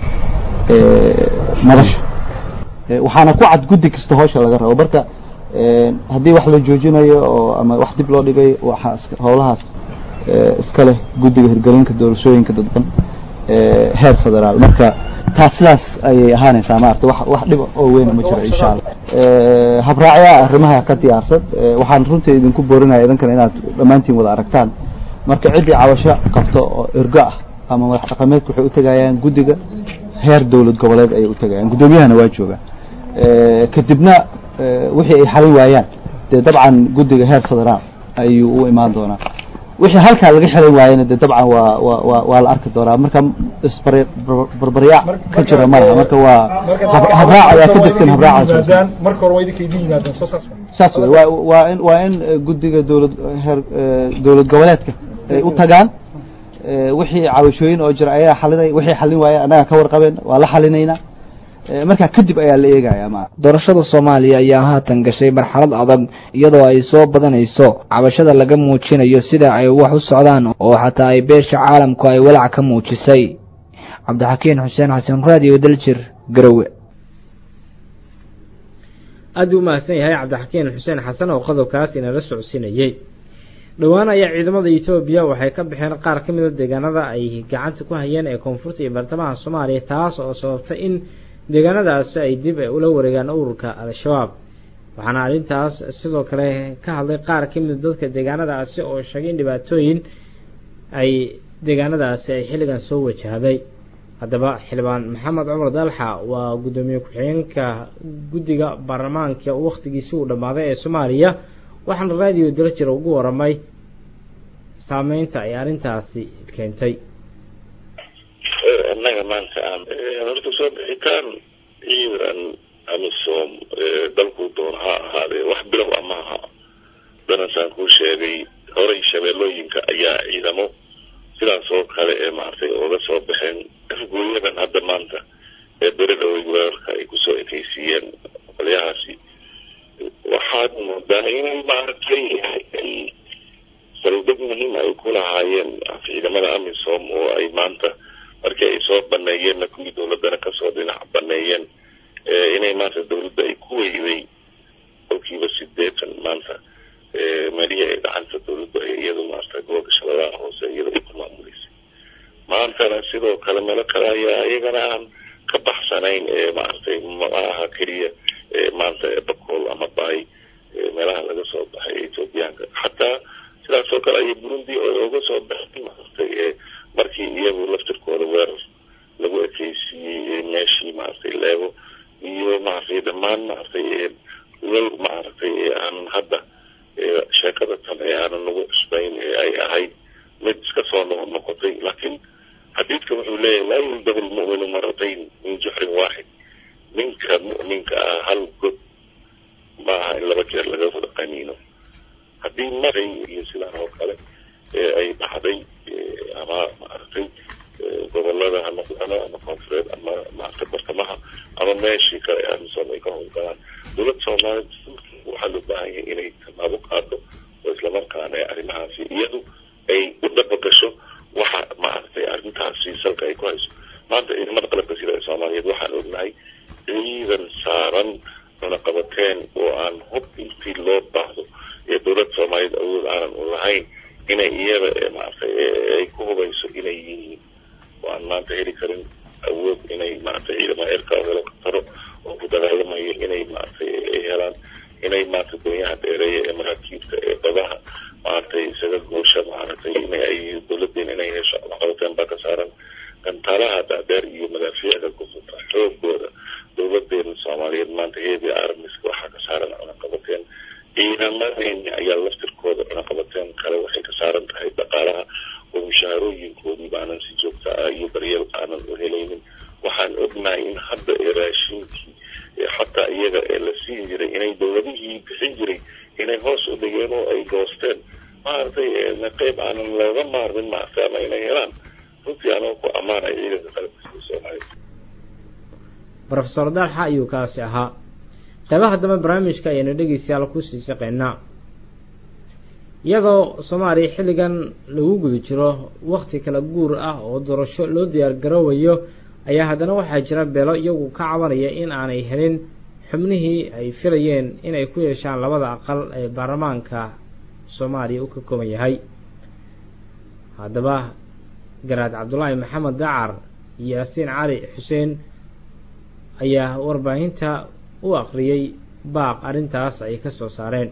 madasha waxaana ku cad guddi kasta hawsha laga rabo marka haddii wax la joojinayo oo ama wax dib loo dhigay waxaa howlahaas iska leh guddiga hirgelinka doorashooyinka dadban heer federaal marka taas sidaas ayay ahaanaysaa maarata wax wax dhib oo weyn ma jiro insha allah habraacyaa arrimaha ka diyaarsan waxaan runtii idinku boorinaya idinkana inaad dhammaantiin wada aragtaan marka ciddii cabasho qabto oo ergo ah ama madax dhaqameedku waxay utegayaan guddiga heer dowlad goboleed ayay utegayaan guddoomiyahana waa jooga kadibna wixii ay xalin waayaan dee dabcan guddiga heer federaal ayuu u imaan doonaa wixii halkaa laga xelin waayana de dabcan waa wa wa waa la arki doonaa marka isbar barbaryaac ka jira ma laha marka waa habraac ayaa ka degsan habraacaas marka hore waa idinka idin yimaadeen soo saas saas wey waa waa in waa in guddiga dowlad heer dowlad goboleedka ay u tagaan wixii cabashooyin oo jira ayaa xalinay wixii xalin waaya annaga ka warqabeen waa la xalinaynaa markaa kadib ayaa la eegaya ma doorashada soomaaliya ayaa haatan gashay marxalad adag iyadoo ay soo badanayso cabashada laga muujinayo sida ay wax u socdaan oo xataa ay beesha caalamku ay walaac ka muujisay cabdixakiin xuseen xasan raadiyo daljir garowe aada u mahadsan yahay cabdixakiin xuseen xasan oo qodobkaas inala socodsiinayey dhowaan ayaa ciidamada etoobiya waxay ka baxeen qaar ka mid a deegaanada ay gacanta ku hayeen ee koonfurta iyo bartamaha soomaaliya taas oo sababtay in deegaanadaasi ay dib ula wareegaan ururka al-shabaab waxaana arrintaas sidoo kale ka hadlay qaar ka mid dadka deegaanadaasi oo sheegay in dhibaatooyin ay deegaanadaasi ay xilligan soo wajahday haddaba xildhibaan maxamed cumar dalxa waa guddoomiye ku-xigeenka guddiga baarlamaanka wakhtigiisi uu dhammaaday ee soomaaliya waxaana raadiyo dalajir ugu waramay saameynta ay arrintaasi keentay annaga maanta aan horta soo bixitaan ciidan amisom dalkuu doon ha ahaadee wax bilow a maaha danasaan kuu sheegay horay shabeellooyinka ayaa ciidamo sidaas oo kale ee maaragtay ooga soo baxeen afgooyadan hadda maanta ee beri dhowey weerarka ay kusoo ekeysiiyeen qolyahaasi waxaad moodaa inay maaragtay saldhig muhiim ay ku lahaayeen ciidamada amisom oo ay maanta markii ay soo baneeyeenna kuwii dowladana kasoo dhinac baneeyeen inay maanta dowladda ay ku weyday kolkiiba sideetan maanta meelihii ay gacanta dowladdu ay iyadu maarata gobolka shabeellaha hoose iyada ay ku maamuleysay maantana sidoo kale meelo kale ayaa iyagana aan ka baxsanayn ee maaragtay ma aha keliya maanta bakool ama baay meelaha laga soo baxay ethoobiyaanka xataa sidaas oo kale ayay burundi oga soo baxay maaragtay markii iyagu laftirkooda weerar lagu ekeysiiyey meeshii maaragtay leebo iyo maaragtay dhammaan maaragtay lal maaragtay aanan hadda sheekada tan ee aanan nagu cusbayn ee ay ahayd mid iska soo noqon noqotay laakiin xadiidka wuxuu leeyahay laa yuldabu lmu'minu maratayn min juxrin waaxid ninka mu'minka ah hal god ma aha in laba jeer laga wada qaniino haddii maray iyo sidaan oo kale ee ay dhacday ama maaragtay gobolada ha noqdano ama koonfureed ama maaragtay bartamaha ama meeshii kale ee amisom ay ka howlgalaan dowladda soomaaliya waxaa loo baahan yahay inay tallaabo qaado oo islamarkaana arrimahaasi iyadu ay u dhabagasho waxa maaragtay arrintaasi salka ay ku hayso maanta ciidamada qalabka sida ee soomaaliyeed waxaan ognahay ciidan saaran cunaqabateen oo aan hub intii loo baahdo ee dowladda soomaaliyeed awood aanan u lahayn inay iyada maaragtay ay ku hubayso inay yihiin oo aan maanta heli karin awood inay maaragtay ciidamada eerka helo taro oo ku dagaalamayo inay maaragtay ay helaan inay maaragtay doonyaha dheereeya ee maraakiibta ee badaha maaragtay isaga goosha maaragtay inay ay dowladeen inay hesho cunaqabateen baa ka saaran gantaalaha dhaadheer iyo madaafiicda kufuta xoogooda dowladeena soomaaliyeed maanta heedi armiska waxaa ka saaran cunaqabateen ciidamadeeni ayaa laftirkooda cunaqabateen kale waxay ka saaran tahay dhaqaalaha oo mushaharooyinkoodii baanan si joogta ah iyo daryeel aanan u helaynin waxaan ognahay in hadda ee raashinkii xataa iyaga ee la siin jiray inay dowladihii bixin jiray inay hoos u dhigeen oo ay goosteen maaragtay qeyb aanan looga maarmin maaragtay ama inay helaan runtii anoo ku ammaanay ciidanka qalabka sida soomaaliya rofesor dalxa ayuu kaasi ahaa qeybaha dambe barnaamijka ayaynu dhegeystayaal kusii shaqeynaa iyadoo soomaaliya xilligan lagu guda jiro wakti kala guur ah oo doorasho loo diyaar garoowayo ayaa haddana waxaa jira beelo iyagu ka cabanaya in aanay helin xubnihii ay filayeen inay ku yeeshaan labada aqal ee baarlamaanka soomaaliya uu ka kooban yahay haddaba garaad cabdulaahi maxamed dacar iyo yaasiin cali xuseen ayaa warbaahinta u akhriyey baaq arrintaas ay ka soo saareen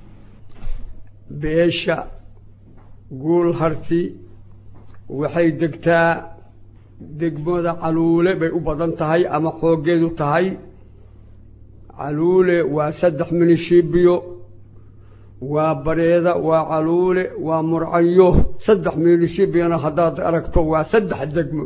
beesha guul harti waxay degtaa degmada caluule bay u badan tahay ama xooggeedu tahay caluule waa saddex minishibiyo waa bareeda waa caluule waa murcayo saddex minishibiyona haddaad aragto waa saddex degmo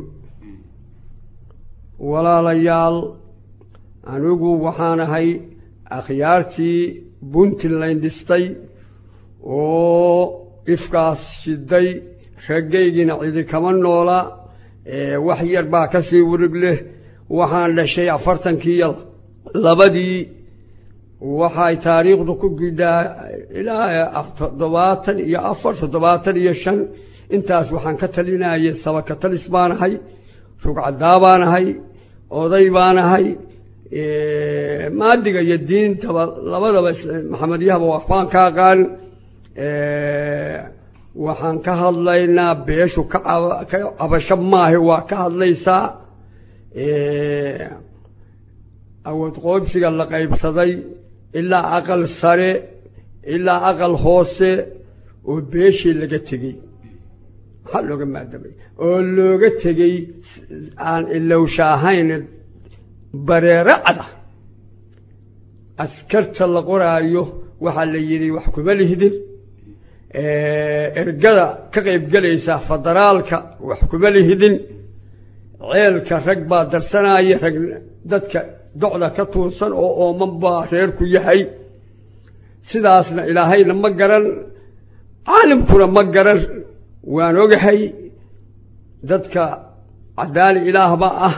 walaalayaal anigu waxaan ahay akhyaartii puntland dhistay oo ifkaas shiday raggaygiina cidi kama noola wax yar baa ka sii warig leh waxaan dhashay afartankiiyo labadii waxay taariikhdu ku gidhaa ilaa toddobaatan iyo afar toddobaatan iyo shan intaas waxaan ka talinayay sabaka talis baan ahay rugcadaa baan ahay oday baan ahay maadiga iyo diintaba labadaba maxamedyahaba waxbaan ka aqaan waxaan ka hadlaynaa beeshu ka ka cabasho maahe waa ka hadlaysaa awood qoobsiga la qaybsaday ilaa aqal sare ilaa aqal hoose oo beeshii laga tegey maxaa looga maadamay oo looga tegey aan ilowsha ahayn bareero cada askarta la qoraayo waxaa la yidhi wax kuma lihdin ergada ka qaybgelaysa federaalka wax kuma lihidin ceelka rag baa darsanaya rag dadka docda ka tuursan oo ooman baa reerku yahay sidaasna ilaahayna ma garan caalimkuna ma garan waan ogahay dadka cadaali ilaahba ah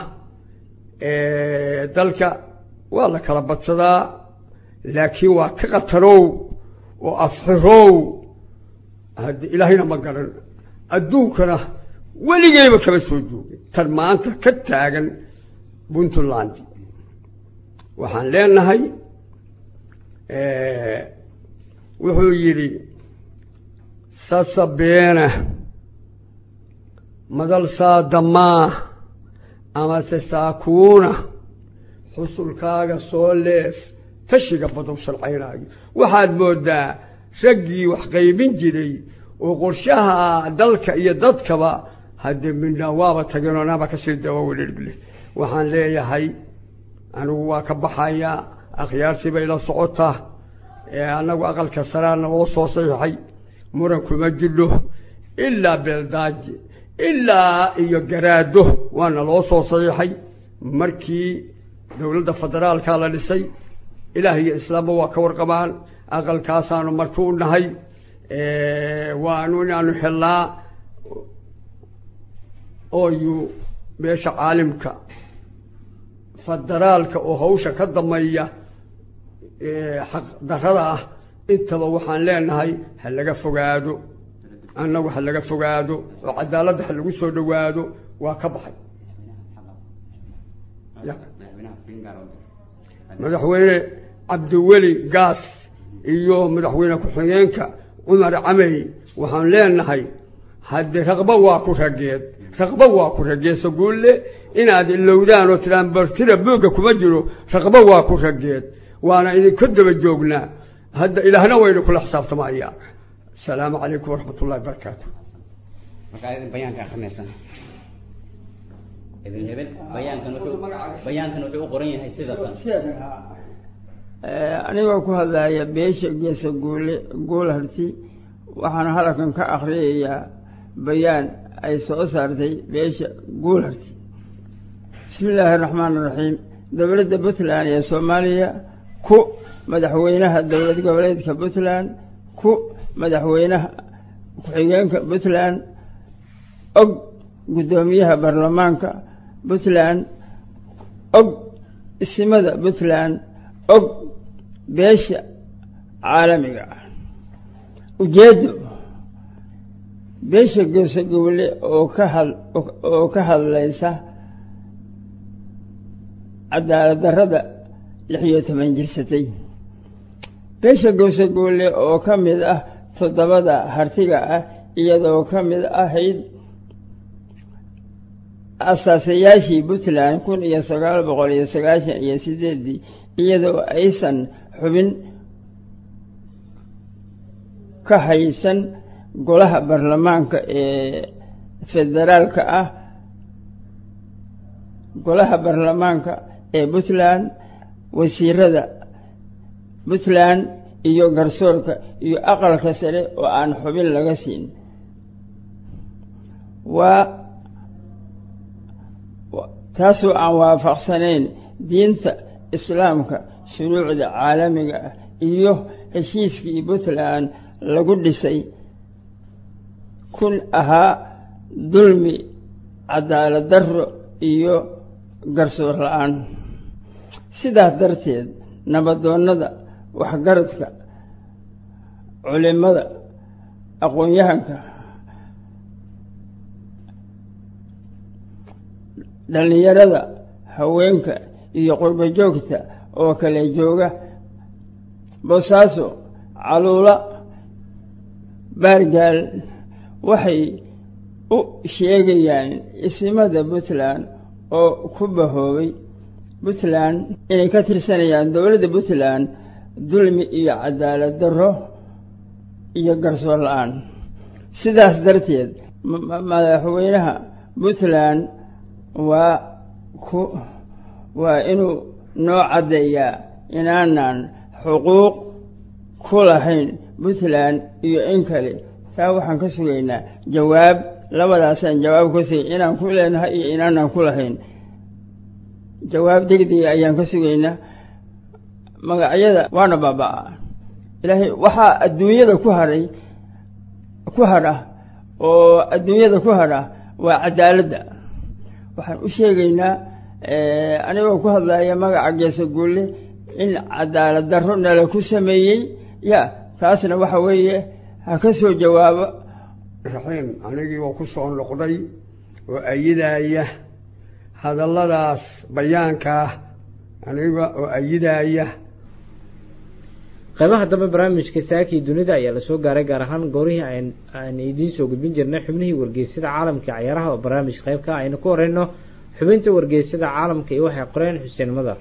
dalka waa la kala badsadaa laakiin waa ka qatarow oo afxirow haddi ilaahayna ma garan adduunkana weligeyba kama soo joogin tan maanta ka taagan puntland waxaan leenahay wuxuu yidhi sasabeena madal saadamaa amase saakuuna xusulkaaga soo leef tashiga badow salcaynaayo waxaad moodaa raggii wax qaybin jiray oo qorshaha dalka iyo dadkaba haddee midna waaba tageen oo naaba kasii dawawelirgle waxaan leeyahay anigu waa ka baxayaa akhyaartii bay la socotaa annagu aqalka saraana loo soo saxiixay muran kuma jidho ilaa beeldaaji ilaa iyo garaado waana loo soo saxiixay markii dowladda federaalka la dhisay ilaah iyo islaamba waa ka warqabaan aqalkaasaanu marti u nahay waanu inaanu helnaa ooyu meesha caalimka federaalka oo hawsha ka dameeya xaq darada ah intaba waxaan leenahay ha laga fogaado annagu ha laga fogaado oo cadaaladda ha lagu soo dhowaado waa ka baxay madaxweyne cabdiweli gaas iyo madaxweyne ku-xigeenka cumar camey waxaan leenahay haddii raqba waa ku rageed raqba waa ku rageed saguulle inaad ilowdaan oo tidhaan bartira boogga kuma jiro raqba waa ku rageed waana idinka daba joognaa hadda ilaahna waynu kula xisaabtamaya asalaamu calaykum waraxmat ullahi barakaatu bayaanka akhrinaysan ibn hebel bayaankan wuxuu bayaankan wuxuu u qoran yahay sida tan anigoo ku hadlaya beesha geesa guule guulharti waxaan halkan ka akhriyayaa bayaan ay soo saartay beesha guulharti bismi illaahi araxmaan iraxiim dowladda puntland ee soomaaliya ku madaxweynaha dowlad goboleedka puntland ku madaxweynaha ku-xigeenka puntland og guddoomiyaha baarlamaanka puntland og isimada puntland og beesha caalamiga ah ujeeddo beesha geesagowle oo ka had oo ka hadlaysa cadaalad darrada lix iyo toban jirsatay beesha geesagowle oo ka mid ah toddobada hartiga ah iyadoo ka mid ahayd asaasayaashii puntland kun iyo sagaal boqol iyo sagaashan iyo sideedii iyadoo aysan xubin ka haysan golaha baarlamaanka ee federaalka ah golaha baarlamaanka ee puntland wasiirada puntland iyo garsoorka iyo aqalka sare oo aan xubin laga siin waa taasoo aan waafaqsanayn diinta islaamka shuruucda caalamiga ah iyo heshiiskii puntland lagu dhisay kun ahaa dulmi cadaalad darro iyo garsoor la-aan sidaas darteed nabadoonnada waxgaradka culimada aqoon-yahanka dhallinyarada haweenka iyo qurbo joogta oo kale jooga boosaaso caluula baargaal waxay u sheegayaan isimada puntland oo ku bahoobay puntland inay ka tirsanayaan dowladda puntland dulmi iyo cadaalad darro iyo garsoor la-aan sidaas darteed madaxweynaha puntland waa ku waa inuu noo caddeeyaa inaanan xuquuq ku lahayn puntland iyo in kale taa waxaan ka sugaynaa jawaab labadaasaan jawaab ka sugay inaan ku leenahay iyo inaanan ku lahayn jawaab degdega ayaan ka sugaynaa magacyada waana baaba-a ilaahay waxaa adduunyada ku haray ku hadha oo adduunyada ku hadha waa cadaaladda waxaan u sheegaynaa anigoo ku hadlaya magaca geesa guulle in cadaalad darro nala ku sameeyey ya taasna waxa weeye ha ka soo jawaabo raxiim anigii oo ku soo noqday oo ayidaya hadalladaas bayaankaa aniga oo ayidaya qaybaha dambe barnaamijka saakii dunida ayaa lasoo gaaray gaar ahaan goorihii aan idiin soo gudbin jirnay xubnihii wargeysyada caalamka cayaaraha oo barnaamij qaybka aynu ku horeyno xubinta wargeysyada caalamka iyo waxay qoreen xuseen madar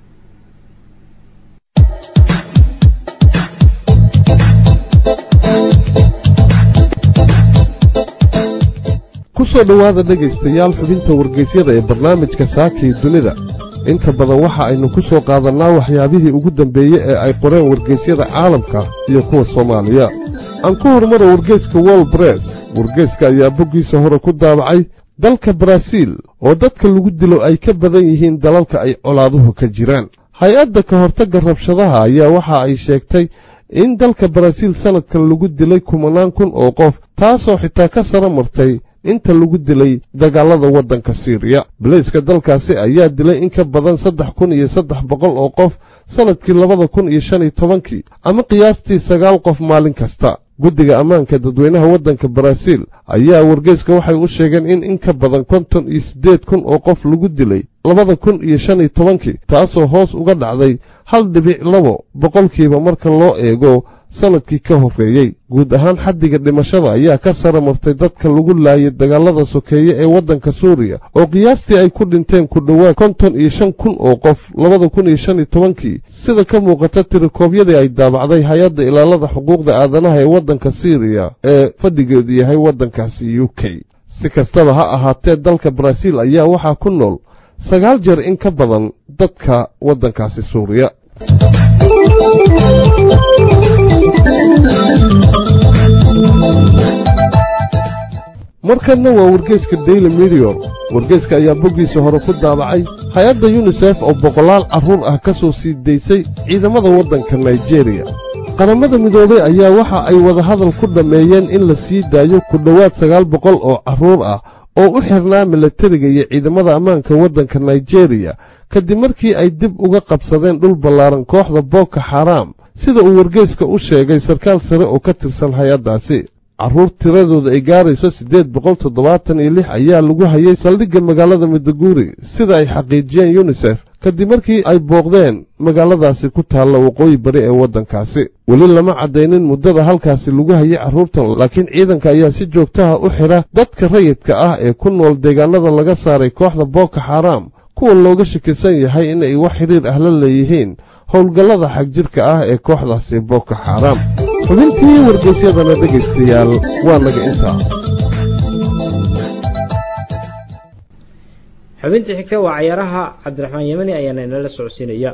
kusoo dhowaada dhegaystayaal xubinta wargeysyada ee barnaamijka saakii dunida inta badan waxa aynu ku soo qaadannaa waxyaabihii ugu dambeeye ee ay qoreen wargeysyada caalamka iyo kuwa soomaaliya aan ku horumaro wargeyska wol bress wargeyska ayaa boggiisa hore ku daabacay dalka baraaziil oo dadka lagu dilo ay ka badan yihiin dalalka ay colaaduhu ka jiraan hay-adda ka hortagga rabshadaha ayaa waxa ay sheegtay in dalka baraaziil sanadkan lagu dilay kumanaan kun oo qof taasoo xitaa ka sara martay inta lagu dilay dagaalada waddanka siiriya baleyska dalkaasi ayaa dilay in ka badan saddex kun iyo saddex boqol oo qof sanadkii labada kun iyo shan iyo tobankii ama qiyaastii sagaal qof maalin kasta guddiga ammaanka dadweynaha waddanka baraaziil ayaa wargeyska waxay u sheegeen in in ka badan konton iyo siddeed kun oo qof lagu dilay labada kun iyo shan iyo tobankii taasoo hoos uga dhacday hal dhibic labo boqolkiiba marka loo eego sanadkii ka horreeyey guud ahaan xaddiga dhimashada ayaa ka sara martay dadka lagu laayay dagaalada sokeeye ee waddanka suuriya oo qiyaastii ay ku dhinteen ku dhowaad konton iyo shan kun oo qof labada kun iyo shan iyo tobankii sida ka muuqata tirikoobyadii ay daabacday hay-adda ilaalada xuquuqda aadanaha ee waddanka siiriya ee fadhigeedu yahay waddankaasi u k si kastaba ha ahaatee dalka baraaziil ayaa waxaa ku nool sagaal jeer in ka badan dadka waddankaasi suuriya markanna waa wargeyska daily medior wargeyska ayaa boggiisa hore ku daabacay hay-adda yunisef oo boqolaal carruur ah ka soo sii daysay ciidamada waddanka nigeriya qaramada midoobay ayaa waxa ay wadahadal ku dhammeeyeen in la sii daayo ku dhowaad sagaal boqol oo carruur ah oo u xirnaa milatariga iyo ciidamada ammaanka waddanka nigeriya kadib markii ay dib uga qabsadeen dhul ballaaran kooxda booko xaraam sida uu wargeyska u sheegay sarkaal sare oo ka tirsan hay-addaasi carruur tiradooda ay gaarayso siddeed boqol toddobaatan iyo lix ayaa lagu hayay saldhigga magaalada midaguuri sida ay xaqiijiyeen yunisef kadib markii ay booqdeen magaaladaasi ku taalla waqooyi bari ee waddankaasi weli lama caddaynin muddada halkaasi lagu hayay carruurtan laakiin ciidanka ayaa si joogtaha u xidha dadka rayidka ah ee ku nool deegaanada laga saaray kooxda booko xaraam kuwa looga shakisan yahay inay wax xidhiir ah la leeyihiin howlgallada xagjirka ah ee kooxdaasi booko xaraam xubintii wargeysyadana dhegaystayaal waa naga intaa xubintii xigta waa cayaaraha cabdiraxmaan yemani ayaana inala socodsiinaya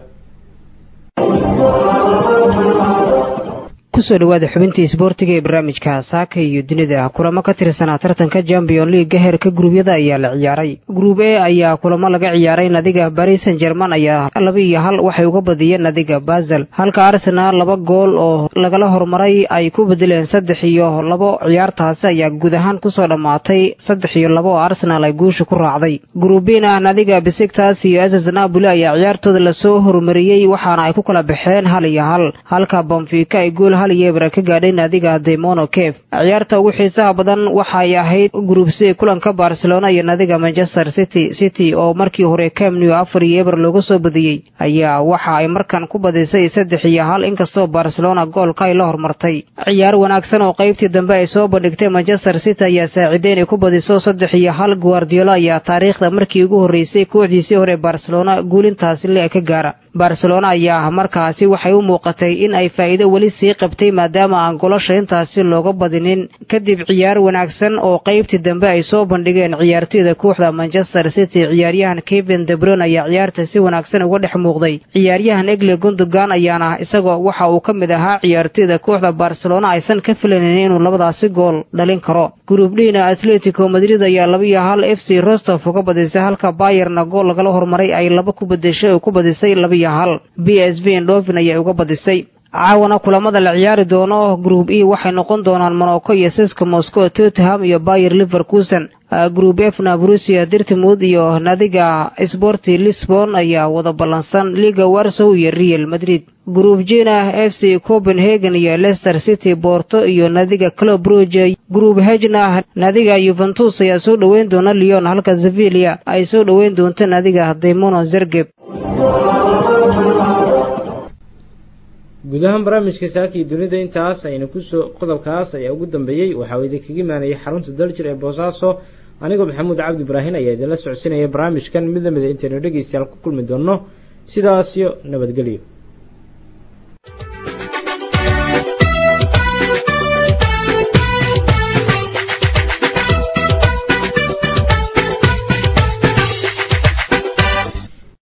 kusoo dhawaada xubintii isboortiga ee barnaamijka saaka iyo dunida kulamo ka tirsanaa tartanka champion leaga heerka guruubyada ayaa la ciyaaray gruub e ayaa kulamo laga ciyaaray nadiga baris san german ayaa laba iyo hal waxay uga badiyeen nadiga basel halka arsenal laba gool oo lagala hormaray ay ku bedeleen saddex iyo labo ciyaartaasi ayaa guud ahaan kusoo dhammaatay saddex iyo labo oo arsenal ay guusha ku raacday gruubina nadiga besiktas iyo ss napoli ayaa ciyaartooda lasoo horumariyey waxaana ay ku kala baxeen hal iyo hal halka bonfika ay gool hal iyo eber ka gaadhay naadiga demono cave ciyaarta ugu xiisaha badan waxay ahayd group c kulanka barcelona iyo naadiga manchester city city oo markii hore camnew afar iyo eber looga soo badiyey ayaa waxa ay markan ku badisay saddex iyo hal inkastoo barcelona goolka ay la hormartay ciyaar wanaagsan oo qaybtii dambe ay soo bandhigtay manchester city ayaa saaciday inay ku badiso saddex iyo hal guardiola ayaa taariikhda markii ugu horreysay kooxdiisii hore barcelona guulintaasi le ka gaara barcelona ayaa markaasi waxay u muuqatay in ay faa'iido weli sii qabtay maadaama aan golosha intaasi looga badinin kadib ciyaar wanaagsan oo qaybtii dambe ay soo bandhigeen ciyaartoyda kooxda manchester city ciyaaryahan kevin debron ayaa ciyaarta si wanaagsan uga dhex muuqday ciyaaryahan egle gundogan ayaana isagoo waxa uu ka mid ahaa ciyaartoyda kooxda barcelona aysan ka filanin inuu labadaasi gool dhalin karo gruubdhina atletico madrid ayaa laba iyo hal f c rostov uga badisay halka bayerna gool lagala hormaray ay laba ku bedeshay oo ku badisay laba iyo hal b s v ndovin ayaa uga badisay caawana kulamada la ciyaari doono group e waxay noqon doonaan monaco iyo siska moscow tottenham iyo bayer liverkusen group f na brusia dirtimud iyo nadiga sporti lisbon ayaa wada ballansan liga warsow iyo real madrid group jina f c copenhagen iyo leicester city borto iyo nadiga club bruge group hejna nadiga yuventus ayaa soo dhoweyn doona leon halka sevilia ay soo dhoweyn doonto nadiga demono zergeb guud ahaan barnaamijka saakii dunida intaas ayna kusoo qodobkaas ayaa ugu dambeeyey waxaa idinkaga imaanayay xarunta daljir ee boosaaso anigoo maxamuud cabdi ibraahin ayaa idinla socodsinaya barnaamijkan mid lamida intaynu dhegeystayaal ku kulmi doonno sidaas iyo nabadgelyo